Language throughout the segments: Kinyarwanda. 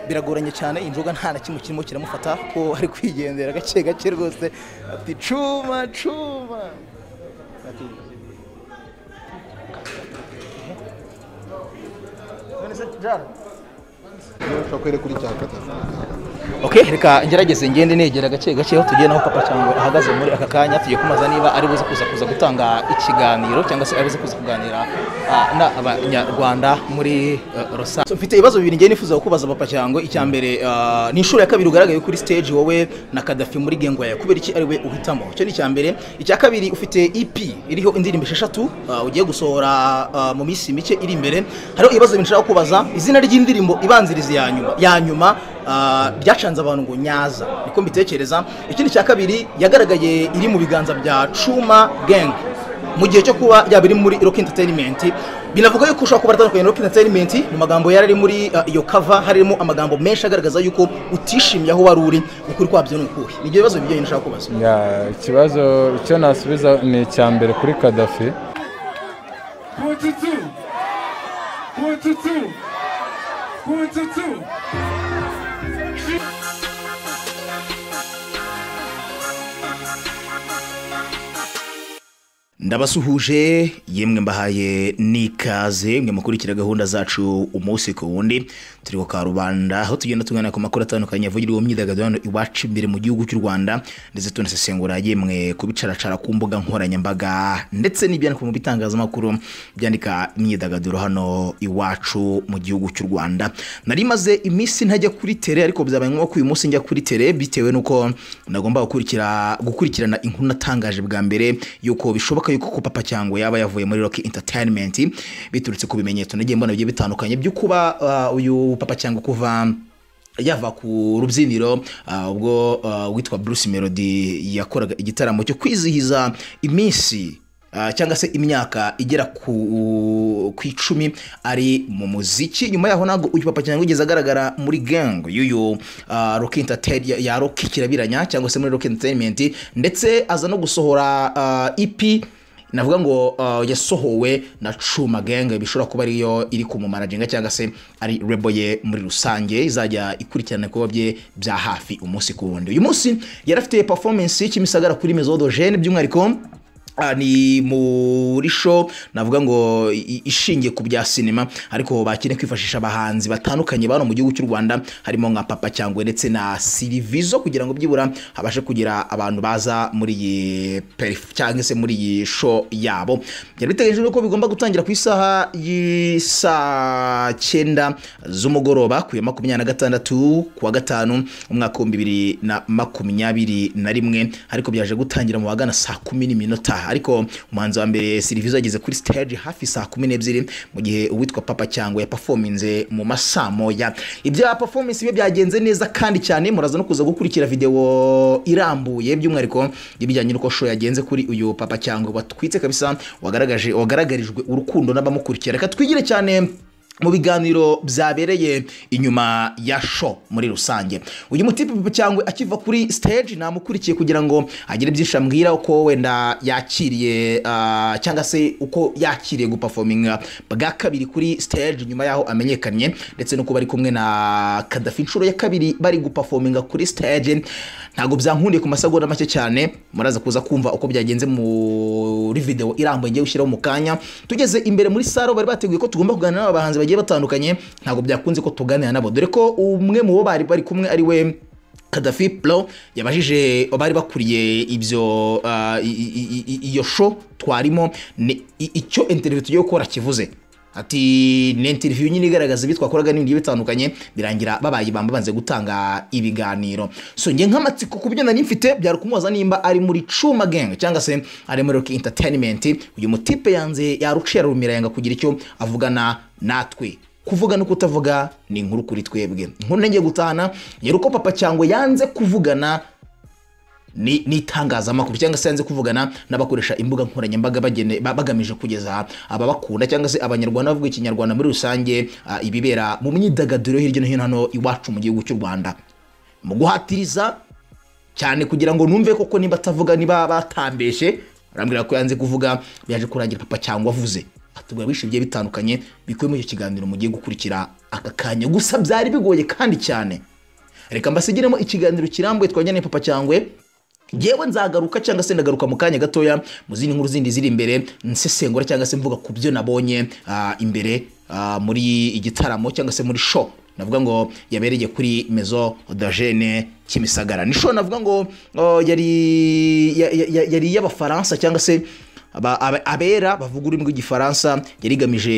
biragoranye cyane inzoga nta na kimwe kirimo kiramufata ko ari kwigendera gake gake rwose ati cuma cuma ati none se jara ushobora kwereka kuri cya kata ok reka ngerageze ngende negera gake gake aho tugiye naho papa cyangwa ahagaze muri aka kanya tugiye kumaza niba ari buze kuza kuza gutanga ikiganiro cyangwa se ari buze kuza kuganira ah, n'abanyarwanda muri eh, rusange So, mfite ibibazo bibiri ngiye nifuza kukubaza papa cyangwa icya mbere ah, ni inshuro ya kabiri ugaragaye kuri stage wowe na kadafi muri gengwaya kubera iki ari we uhitamo icyo ni icya mbere icya kabiri ufite ep iriho indirimbo esheshatu ah, ugiye gusohora ah, mu minsi mike iri imbere hariho ibibazo bibiri nshaka kubaza izina ry'indirimbo ibanziriza ya nyuma ya nyuma Ah, byacanze abantu ngo nyaza niko mbitekereza ikindi cya kabiri yagaragaye iri mu biganza bya cuma gang mu gihe cyo kuba yaba iri muri rock entertainment binavuga yuko ushobora kuba aratandukanye na rock entertainment mu magambo yari ari muri ah, iyo cover harimo amagambo menshi agaragaza yuko utishimiye aho wari uri ukuri kwabyo ni ukuhe nibyo bibazo bijyanye nashaka kubaza Ya, ikibazo icyo nasubiza ni icya mbere kuri kadafi Kututu. Kututu. Kututu. ndabasuhuje yemwe mbahaye n'ikaze mwe mukurikira gahunda zacu umunsi ku wundi turi ku karubanda aho tugenda tuganira ku makuru atandukanye avugirwa mu myidagaduro hano iwacu imbere mu gihugu cy'u rwanda ndetse tunasesengura yemwe kubicaracara ku mbuga nkoranyambaga ndetse n'ibyandikwa mu bitangazamakuru byandika imyidagaduro hano iwacu mu gihugu cy'u rwanda nari maze iminsi ntajya kuri tere ariko byabaye ngombwa ko uyu munsi njya kuri tere bitewe n'uko nagomba gukurikira gukurikirana inkuru natangaje bwa mbere yuko bishoboka yuko ko papa cyangwa yaba yavuye muri rock entertainment biturutse ku bimenyetso nagiye mbona bigiye bitandukanye byo kuba ah, uyu papa cyangwa kuva yava ku rubyiniro ah, ubwo ah, witwa Bruce Melody yakoraga igitaramo cyo kwizihiza iminsi ah, cyangwa se imyaka igera ku ku icumi ari mu muziki nyuma yaho ntabwo uyu papa cyangwa ugeze agaragara muri gang y'uyu ah, rock entertain ya- ya rock kirabiranya cyangwa se muri rock entertainment ndetse aza no gusohora ah, EP navuga ngo uh, yasohowe na cuma gang bishobora kuba ariyo iri kumumaraginga cyangwa se ari rebo ye muri rusange izajya ikurikirana ibikorwa bye bya hafi umunsi ku wundi uyu munsi yari afite performance y'ikimisagara kuri mesodogene by'umwihariko Ah, ni muri show navuga ngo i- ishingiye ku bya sinema ariko bakine kwifashisha abahanzi batandukanye bano mu gihugu cy'u rwanda harimo nka papa cyangwa ndetse na sirivizo kugira ngo byibura habashe kugira abantu baza muri iyi perif cyangwa se muri iyi show yabo byari biteganyijwe ko bigomba gutangira ku isaha y'isaa cyenda z'umugoroba ku ya makumyabiri na gatandatu ku wa gatanu umwaka w'ibihumbi bibiri na makumyabiri na rimwe ariko byaje gutangira mu bagana saa kumi n'iminota ariko umuhanzi wa mbere serivisi ageze kuri stage hafi saa kumi n'ebyiri mu gihe uwitwa papa cyangwa yapafominze mu masaa moya ibya performance bye byagenze neza kandi cyane muraza no kuza gukurikira videwo irambuye by'umwihariko ibijyanye n'uko show yagenze kuri uyu papa cyangwa watwitse kabisa wagaragaje wagaragarijwe urukundo n'abamukurikira reka twigire cyane mu biganiro byabereye inyuma ya show muri rusange uyu mutipe cyangwa akiva kuri stage namukurikiye kugira ngo agire byinshi ambwira uko wenda yakiriye ah, cyangwa se uko yakiriye gupafominga bwa kabiri kuri stage nyuma y'aho amenyekanye ndetse no kuba ari kumwe na kadafi inshuro ya kabiri bari gupafominga kuri stage ntabwo byankundiye ku masegonda make cyane muraza kuza kumva uko byagenze muri video irambuye ngiye gushyiraho mu kanya tugeze imbere muri saro bari bateguye ko tugomba kuganira n'abahanzi bagiye batandukanye ntabwo byakunze ko tuganira nabo dore ko umwe mu bo bari bari kumwe ari we Kadafi Pro yabajije abari bakuriye ibyo ah, i- i- i- i- iyo show twarimo ni- i- icyo interview tugiye gukora kivuze ati ni interview nyine igaragaza ibyo twakoraga n'ibindi bitandukanye birangira babaye ibamba banze gutanga ibiganiro so njye nk'amatsiko ku byo nari mfite byari kumubaza nimba ari muri cuma gang cyangwa se ari muri rock entertainment uyu mutipe yanze yaruciye arumira yanga kugira icyo avugana natwe kuvuga no kutavuga ni inkuru kuri twebwe inkuru ngiye gutahana yari uko papa cyangwa yanze kuvugana ni n'itangazamakuru cyangwa se yanze kuvugana n'abakoresha imbuga nkoranyambaga bagene- ba- bagamije kugeza ababakunda cyangwa se abanyarwanda bavuga ikinyarwanda muri rusange ah, ibibera mu myidagaduro yo hirya no hino hano iwacu mu gihugu cy'u rwanda mu guhatiriza cyane kugira ngo numve koko niba atavuga niba batambeshe arambwira ko yanze kuvuga byaje kurangira papa cyangwa avuze atubwira byinshi bigiye bitandukanye bikubiye muri icyo kiganiro mugiye gukurikira aka kanya gusa byari bigoye kandi cyane reka mbasigiremo ikiganiro kirambuye twajyanye papa cyangwe yewe nzagaruka cyangwa se ndagaruka mu kanya gatoya mu zindi nkuru zindi ziri imbere nsesengura cyangwa se mvuga ku byo nabonye ah, imbere ah, muri igitaramo cyangwa se muri show navuga ngo yabereye kuri mezo dajene kimisagara ni show navuga ngo oh, yari ya- ya- ya- yari iy'abafaransa cyangwa se aba- aba- abera bavuga ururimi rw'igifaransa yari igamije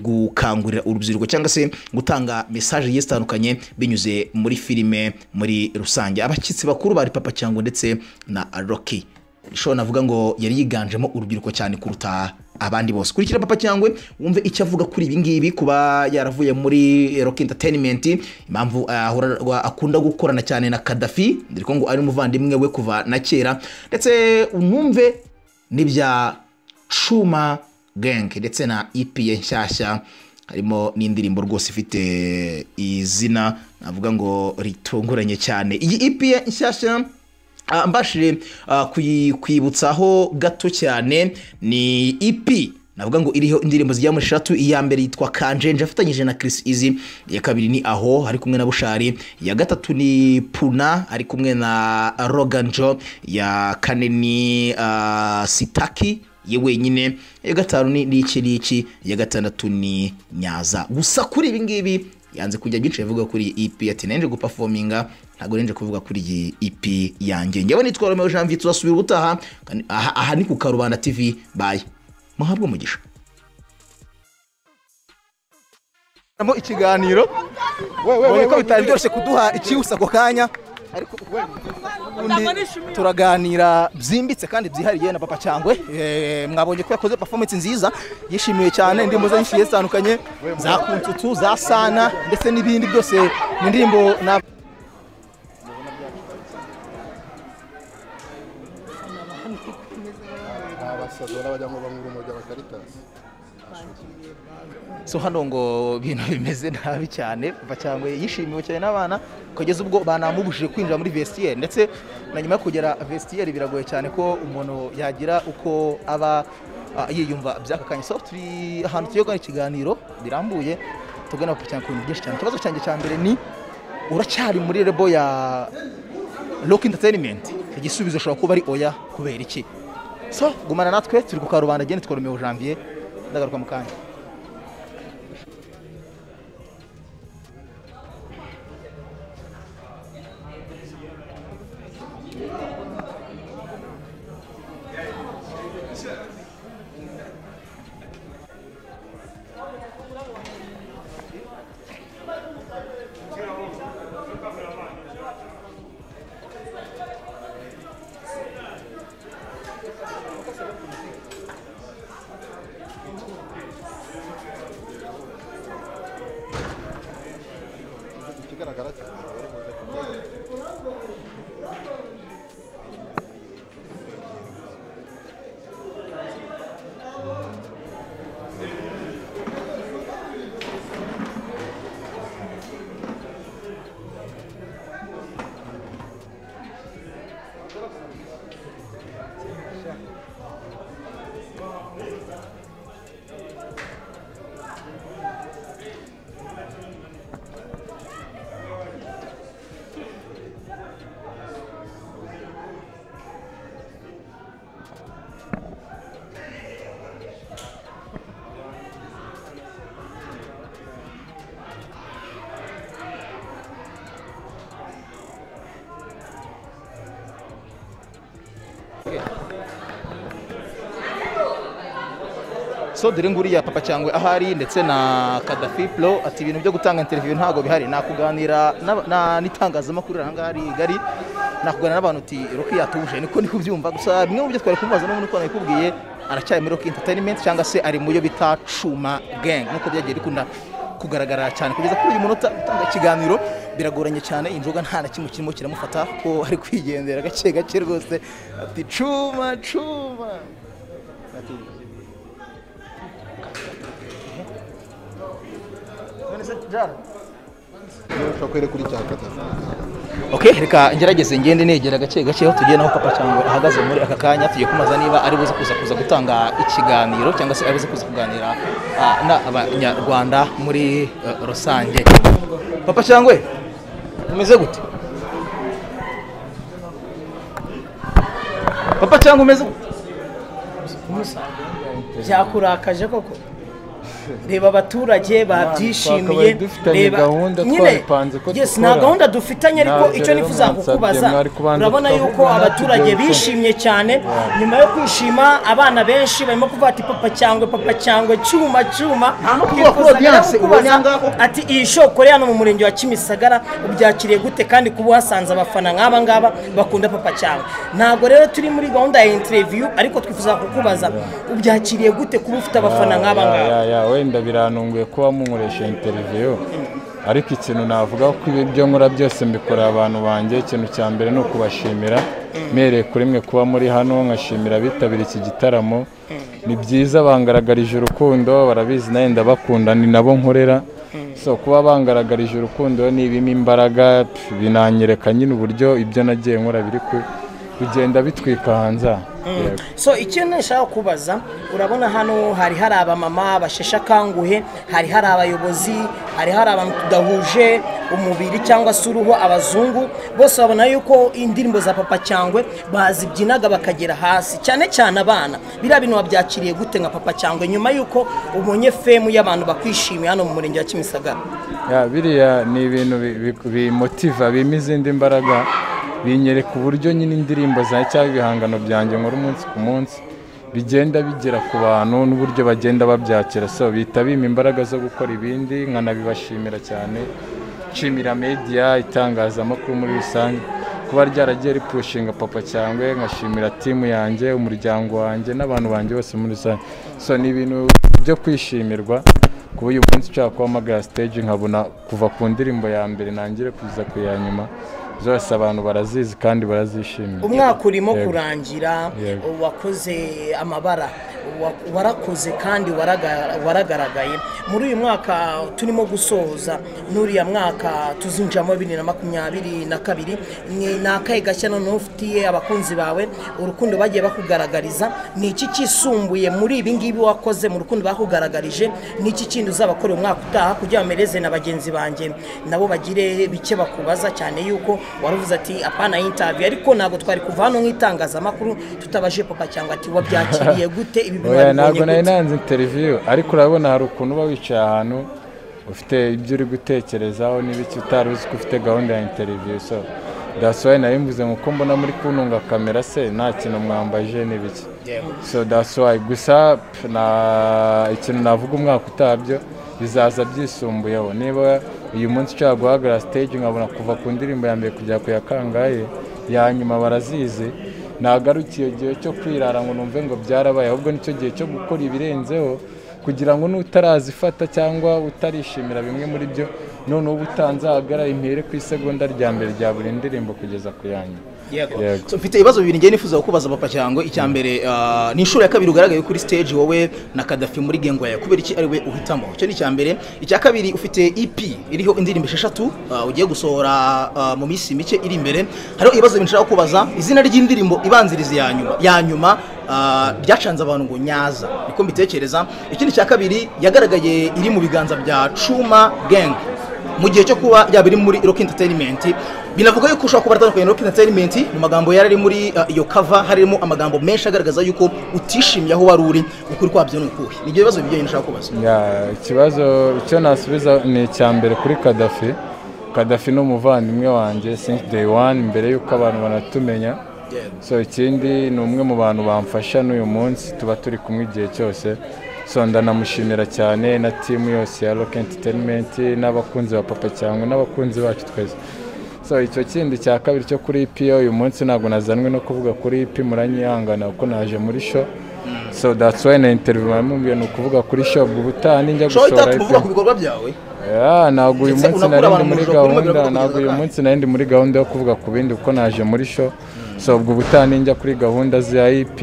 gukangurira urubyiruko cyangwa se gutanga mesaje zigiye zitandukanye binyuze muri filime muri rusange abashyitsi bakuru bari papa cyangwa ndetse na roki ishobora navuga ngo yari yiganjemo urubyiruko cyane kuruta abandi bose kurikira papa cyangwa wumve icyo avuga kuri ibi ngibi kuba yaravuye muri rock entertainment impamvu ahora- akunda gukorana cyane na kadafi ndiko ngo ari umuvandimwe we kuva na kera ndetse unumve n'ibya cuma gang ndetse na ep ye nshyashya harimo n'indirimbo rwose ifite izina navuga ngo ritunguranye cyane iyi ep ye nshyashya ah, mbashije ah, kuyi- kuyibutsaho gato cyane ni ep navuga ngo iriho indirimbo zigera muri eshatu iya mbere yitwa kanjenje afatanyije na Chris Easy iya kabiri ni aho ari kumwe na Bushari iya gatatu ni Puna ari kumwe na Rogan Joe iya kane ni ah, Sitaki ye wenyine iya gatanu ni ni iki n'iki iya gatandatu ni Nyaza gusa kuri ibi ngibi yanze kujya byinshi bivuga kuri iyi EP ati nenje guperforminga ntabwo nenje kuvuga kuri iyi EP yanjye njyewe nitwa Romeo Janvier tuzasubira ubutaha kandi aha, aha ni ku Karubanda TV bye muhabwe umugisha Mo ikiganiro wewe ubonye ko bitari byoroshye kuduha ikiwusa ako kanya ariko ubundi turaganira byimbitse kandi byihariye na papa cyangwe Eh, mwabonye ko yakoze performance nziza yishimiwe cyane indirimbo ze nyinshi zigiye zitandukanye za kuntutu za sana ndetse n'ibindi byose ni indirimbo na abasaza barabajyamo bamwe urumuri ry'abakaritasi so hano ngo ibintu bimeze nabi cyane papa cyangwe yishimiwe cyane n'abana kugeza ubwo banamubujije kwinjira muri vestiaire ndetse na nyuma yo kugera vestiaire biragoye cyane ko umuntu yagira uko aba ah, yiyumva by'aka kanya so turi ahantu tugiye gukora ikiganiro birambuye tugana papa cyangwe ku bintu byinshi cyane ikibazo cyanjye cya mbere ni uracyari muri rebo ya rock entertainment igisubizo ushobora kuba ari oya kubera iki so gumana natwe turi ku karubanda agenda twari umwe janvier ndagaruka mu kanya ikigaragara cyane bari buze kubyina. so dore nguriya papa cyangwa ahari ndetse na kadafi pro ati ibintu byo gutanga interview ntabwo bihari nakuganira n'aba- na- n'itangazamakuru ahangaha rigari nakuganira n'abantu uti roki yatuje niko niko ubyumva gusa bimwe mu byo twari kumubaza n'ubu niko nabikubwiye aracyari muri roki entertainment cyangwa se ari mu yo bita cuma gang nkuko byagiye bikunda kugaragara cyane kugeza kuri uyu munota gutanga ikiganiro biragoranye cyane inzoga nta na kimwe kirimo kiramufata ko ari kwigendera gake gake rwose ati cuma cuma ati Niba ushobora kwereka uri cyakataza okay reka ngerageze ngende negera gake gake aho tugiye naho papa cyangwa ahagaze muri aka kanya tugiye kumubaza niba ari buze kuza kuza gutanga ikiganiro cyangwa se ari buze kuza kuganira ah, n'abanyarwanda muri eh, rusange papa cyangwa umeze gute papa cyangwa umeze gute byakurakaje koko reba abaturage babyishimiye twakabaye dufitanye gahunda twabipanze ko yes dukora. nta gahunda dufitanye ariko Ntabyo icyo rero nifuza mwansabye, kukubaza mwari kubanza urabona tukavuga yuko natwe abaturage ibyo dukora. bishimye cyane nyuma yo kwishima abana benshi barimo kuvuga ati papa cyangwe papa cyangwe cyuma cyuma Nta no kuvuga kuri Twifuzaga rero audience, kukubaza ubonye ahangaha koko. ati iyi shoko rero hano mu murenge wa kimisagara ubyakiriye gute kandi kuba uhasanze abafana nk'aba ngaba bakunda papa cyangwa ntabwo rero turi muri gahunda ya interiviyu ariko twifuza kukubaza ubyakiriye gute kuba ufite abafana nk'aba Ya, ya, ngaba ya, wenda birantunguye kuba munkoresha interiviyo ariko ikintu navuga ko ibi byo nkora byose mbikorera abantu banjye ikintu cya mbere ni ukubashimira mpereye kuri mwe kuba muri hano nkashimira abitabiriye iki gitaramo ni byiza bangaragarije urukundo barabizi nawe ndabakunda ni nabo nkorera so kuba bangaragarije urukundo nibimo imbaraga pf, binanyereka nyine uburyo ibyo nagiye nkora biri ku- kugenda bitwika hanze aha. Yego. so ikintu nshaka kubaza urabona hano hari hari abamama basheshe akanguhe hari hari abayobozi hari hari abantu tudahuje umubiri cyangwa se uruhu abazungu bose babona yuko indirimbo za papa cyangwe bazibyinaga bakagera hasi cyane cyane abana biriya bintu wabyakiriye gute nka papa cyangwe nyuma yuko ubonye femu y'abantu bakwishimiye hano mu murenge wa kimisagara Ya, biriya ni ibintu bi- bi- bimotiva bima izindi mbaraga binyereka uburyo nyine indirimbo za cyangwa ibihangano byanjye nkora umunsi ku munsi bigenda bigera ku bantu n'uburyo bagenda babyakira so bihita bima imbaraga zo gukora ibindi nkanabibashimira cyane nshimira media itangazamakuru muri rusange kuba ryaragiye ripushinga papa cyangwa nkashimira timu yanjye umuryango wanjye n'abantu banjye bose muri rusange so ni ibintu byo kwishimirwa kuba uyu munsi ushaka guhamagara stage nkabona kuva ku ndirimbo ya mbere nangire kuza ku ya nyuma zose abantu barazizi kandi barazishimira umwaka urimo Yego. kurangira Yego. wakoze amabara wa- warakoze kandi waraga- waragaragaye muri uyu mwaka turimo gusoza n'uriya mwaka tuzinjiramo bibiri na makumyabiri na kabiri ni ni akahe gashya noneho ufitiye abakunzi bawe urukundo bagiye bakugaragariza ni iki kisumbuye muri ibi ngibi wakoze mu rukundo bakugaragarije ni iki kindi uzabakora umwaka utaha kugira ngo mereze na bagenzi banjye nabo bagire bike bakubaza cyane yuko waravuze ati apana interview ariko ntabwo twari kuva hano nk'itangazamakuru tutabaje papa cyangwa ati wabyakiriye gute ibi oya ntabwo nari gute?" nanze interiviyu ariko urabona hari ukuntu uba wicaye ahantu ufite ibyo uri gutekerezaho n'ibiki utari uzi ko ufite gahunda ya interiviyu so dasohoye nari mvuze ngo ko mbona muri kuntunga kamera se nta kintu mwambaje n'ibiki so dasohoye gusa pf, na- ikintu navuga umwaka utabyo bizaza byisumbuyeho niba uyu munsi ushaka guhagarara stage nkabona kuva ku ndirimbo ya mbere kujya ku ya kangahe ya nyuma barazizi nagarukiye igihe cyo kwirara ngo numve ngo byarabaye ahubwo nicyo gihe cyo gukora ibirenzeho kugira ngo n'utarazifata cyangwa utarishimira bimwe muri byo noneho uba utanzahagarara impere ku isegonda rya mbere rya buri ndirimbo kugeza ku yanjye Yego. So, mfite ibibazo bibiri ngiye nifuza kukubaza papa cyangwa icya mbere ah, ni inshuro ya kabiri ugaragaye kuri stage wowe na Kadafi muri gengo yawe kubera iki ari we uhitamo icyo ni icya mbere icya kabiri ufite EP iriho indirimbo esheshatu ah, ugiye gusohora ah, mu minsi mike iri imbere hariho ibibazo bibiri nshaka kubaza izina ry'indirimbo ibanziriza ya nyuma ya nyuma ah, ryacanze abantu ngo nyaza niko mbitekereza ikindi cya kabiri yagaragaye iri mu biganza bya Cuma Gang mu gihe cyo kuba yaba iri muri rock entertainment binavuga yuko ushobora kuba atandukanye na rock entertainment mu magambo yari ari muri uh, iyo cover harimo amagambo menshi agaragaza yuko utishimiye aho wari uri ukuri kwabyo ni ukuhe ni ibyo bibazo bijyanye nashaka kubaza Ya, ikibazo icyo nasubiza ni icya mbere kuri kadafi kadafi ni umuvandimwe wanjye since day one mbere y'uko abantu banatumenya so ikindi ni umwe mu bantu bamfasha n'uyu munsi tuba turi kumwe igihe cyose so ndanamushimira cyane na timu yose ya rock entertainment n'abakunzi ba papa cyangwa n'abakunzi bacu twese so icyo kindi cya kabiri cyo kuri EP uyu munsi ntabwo nazanwe no kuvuga kuri EP muranyihangana kuko naje muri show so that's why na interview bamubwiye ni ukuvuga kuri show ubutaha ninjya ushobora gusohora itatu EP kuvuga ku bikorwa byawe Ya, ntabwo uyu Ndetse munsi unakura nari ndi abantu mu muri ijoro, kuko gahunda bibagira ntabwo uyu kugeza munsi nari ndi muri gahunda yo kuvuga ku bindi kuko naje muri show so ubwo ubutaha ninjya kuri gahunda za ip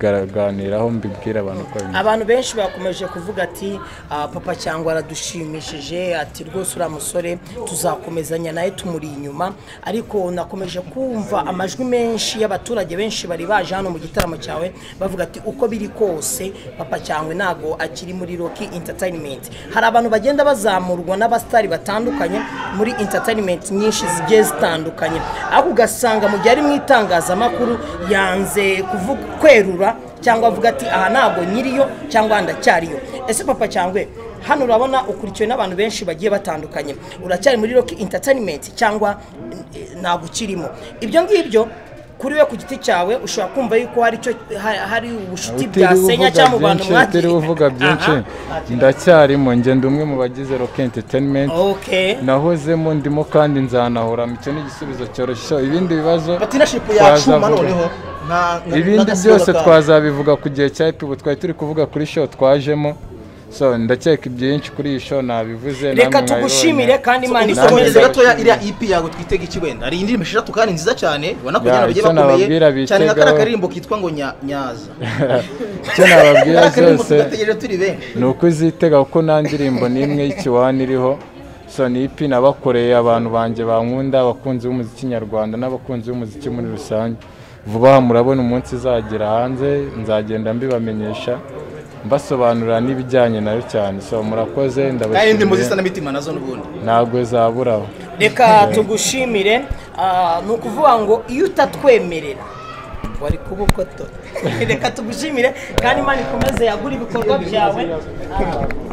nzabiganiraho mbibwira abantu uko bimeze abantu benshi bakomeje kuvuga ati "Ah, papa cyangwa aradushimishije ati rwose uriya musore tuzakomezanya nawe tumuri inyuma ariko nakomeje kumva amajwi menshi y'abaturage benshi bari baje hano mu gitaramo cyawe bavuga ati uko biri kose papa cyangwa ntabwo akiri muri roki interinimenti hari abantu bagenda bazamurwa n'abasitari batandukanye muri interinimenti nyinshi zigiye zitandukanye ariko ugasanga mu gihe ari mu itangazamakuru yanze kuvuga kwerura cyangwa avuga ati aha ntabwo nyiriyo cyangwa ndacyariyo ese papa cyangwa hano urabona ukurikiwe n'abantu benshi bagiye batandukanye uracyari muri rock entertainment cyangwa eh, ntabwo ukirimo ibyo ngibyo kuri we ku giti cyawe ushobora kumva yuko hari icyo ha- hari ubucuti bwasenya cyangwa mu bantu mwagiye utiriwe uvuga byinshi Aha. ndacyarimo ngenda umwe mu bagize rock entertainment okay nahozemo ndimo kandi nzanahora icyo ni igisubizo cyoroshye So, ibindi bibazo batinashipu yacuma twazavuga. noneho nta- nta- ibindi nta- byose nta- twazabivuga ku gihe cya epibu twari turi kuvuga kuri show twajemo so ndakeka byinshi kuri iyi show nabivuze reka namwe tugushimire mwabibonye. kandi imana Namwe dusomereze ikomeje mwabibonye. gatoya iriya ep yawe twitega iki wenda hari indirimbo eshatu kandi nziza cyane ubona ko Ya, njyana bagiye icyo nababwira bakomeye cyane nka kariya bitegaho. karirimbo kitwa ngo nya- nyaza icyo nababwira kariya karirimbo zose tugategereje turi benshi ni uko uzitega kuko nta ndirimbo n'imwe y'ikiwani iriho so ni ipi nabakoreye abantu banjye bankunda abakunzi b'umuziki nyarwanda n'abakunzi b'umuziki muri rusange vuba aha murabona umunsi izagera hanze nzagenda mbibamenyesha mbasobanurira n'ibijyanye nayo cyane so murakoze kandi indirimbo zisa ndabashimiye n'imitima nazo n'ubundi ntabwo zaburaho reka tugushimire ah, ni ukuvuga ngo iyo utatwemerera wari kuba uko to reka tugushimire kandi imana ikomeze yagura ibikorwa byawe Ah,